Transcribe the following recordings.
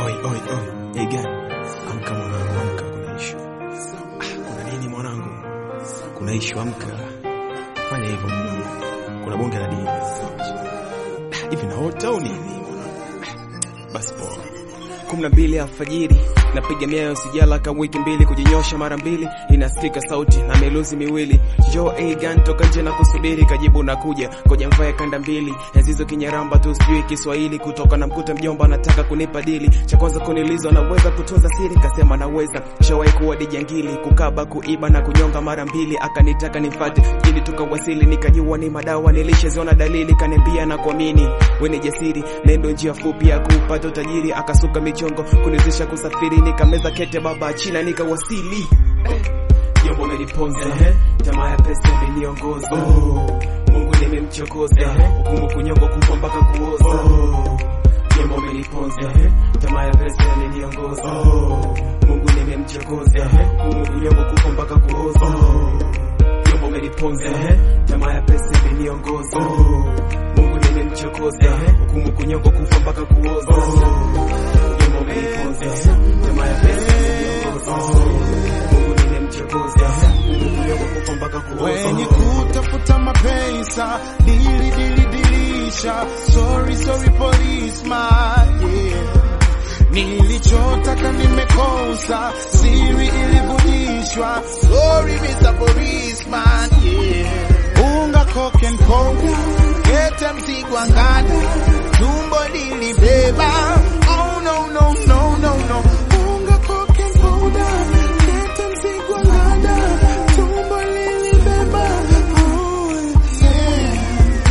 Oi, oi, oi. Hey, gani? Amka mwanangu, amka, kuna ishu. Ah, kuna nini mwanangu? Kuna ishu, amka. Fanya hivyo mwanangu. Kuna bonge la dini. Ah, Hivi naota au nini mwanangu? Ah, Basi poa. kumi na mbili alfajiri napiga miayo sijala ka wiki mbili kujinyosha mara mbili inasikika sauti na meluzi miwili jo agan toka nje na kusubiri kajibu na kuja koja mvae kanda mbili enzizo kinyaramba tu sijui kiswahili kutoka na mkuta mjomba anataka kunipa dili cha kwanza kunilizwa naweza kutunza siri kasema naweza shawahi kuwa dijangili kukaba kuiba na kunyonga mara mbili akanitaka nifate ili tukawasili nikajua ni madawa nilishaziona dalili kaniambia na kuamini weni jasiri nendo njia fupi ya kupata utajiri akasuka michongo kuniwezesha kusafiri nikameza kete baba china nikawasili Jombo umeniponza tamaa ya pesa imeniongoza Mungu nimemchokoza hukumu kunyongo kufa mpaka kuoza Jombo umeniponza tamaa ya pesa imeniongoza Mungu nimemchokoza hukumu kunyongo kufa mpaka kuoza Jombo umeniponza tamaa ya pesa imeniongoza Mungu nimemchokoza hukumu kunyongo kufa mpaka kuoza Jombo umeniponza tamaa ya pesa imeniongoza Mungu nimemchokoza hukumu kunyongo kufa mpaka wenye kuoza kutafuta mapesa dili dili dilisha sorry sorry policeman yeah. nilichotaka nimekosa siri ilivujishwa sorry Mr. policeman yeah. unga coke and powder kete mzigwa ngada tumbo lilibeba oh no no no no no unga coke and powder kete mzigwa ngada tumbo lilibeba oh yeah.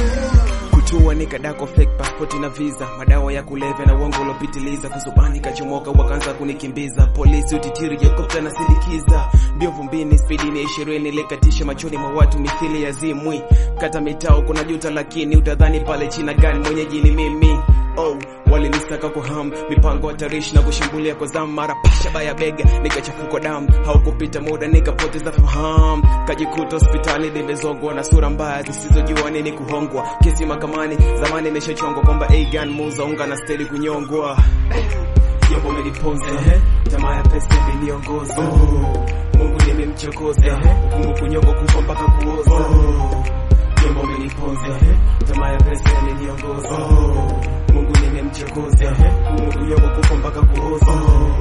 kutua nikadako fake passport na visa madawa ya kulevya na uongo uliopitiliza kuzubani kachomoka wakaanza kunikimbiza polisi utitiri helikopta na sindikiza mbio vumbini spidi ni ishirini likatisha machoni mwa watu mithili ya zimwi kata mitao kuna juta lakini utadhani pale china gani mwenyeji ni mimi oh walinisaka kwa ham mipango hatarishi na kushambulia kwa zamu mara pasha baya bega nikachafukwa damu haukupita muda nikapoteza fahamu kajikuta hospitali nimezongwa na sura mbaya zisizojua nini kuhongwa kesi mahakamani zamani imeshachongwa kwamba agan muuza unga na steli kunyongwa jambo umeniponza tamaa ya pesa imeniongoza mungu nimemchokoza hukumu kunyongwa kufa mpaka kuoza jambo umeniponza tamaa ya pesa imeniongoza mungu nimemchokoza hukumu kunyongwa kufa mpaka kuoza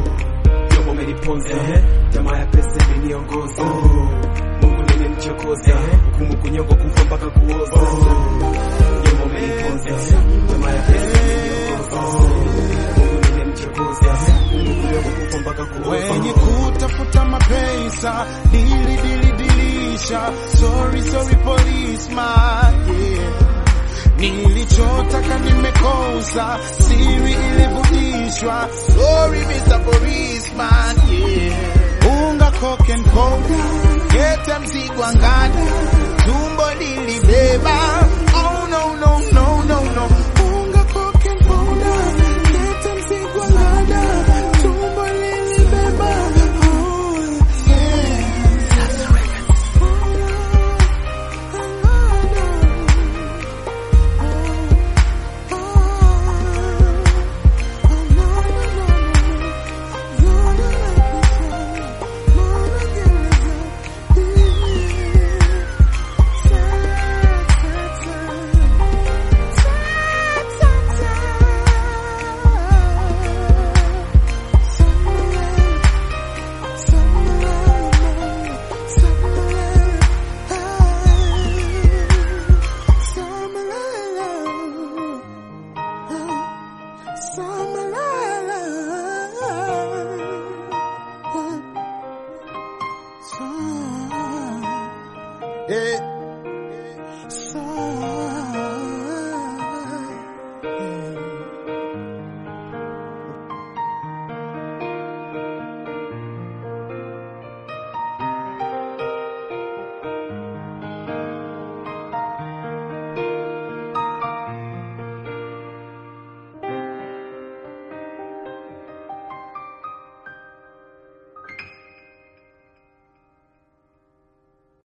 jambo umeniponza tamaa ya pesa imeniongoza mungu nimemchokoza hukumu kunyongwa kufa mpaka kuoza jambo umeniponza tamaa ya pesa imeniongoza mungu nimemchokoza hukumu kunyongwa kufa mpaka wenye kuoza kutafuta mapesa dili dili dilisha sorry sorry policeman yeah. nilichotaka nimekosa siri ilivujishwa sorry Mr. policeman yeah. unga coke and powder kete mzigwa ngada tumbo lilibeba oh no no no no no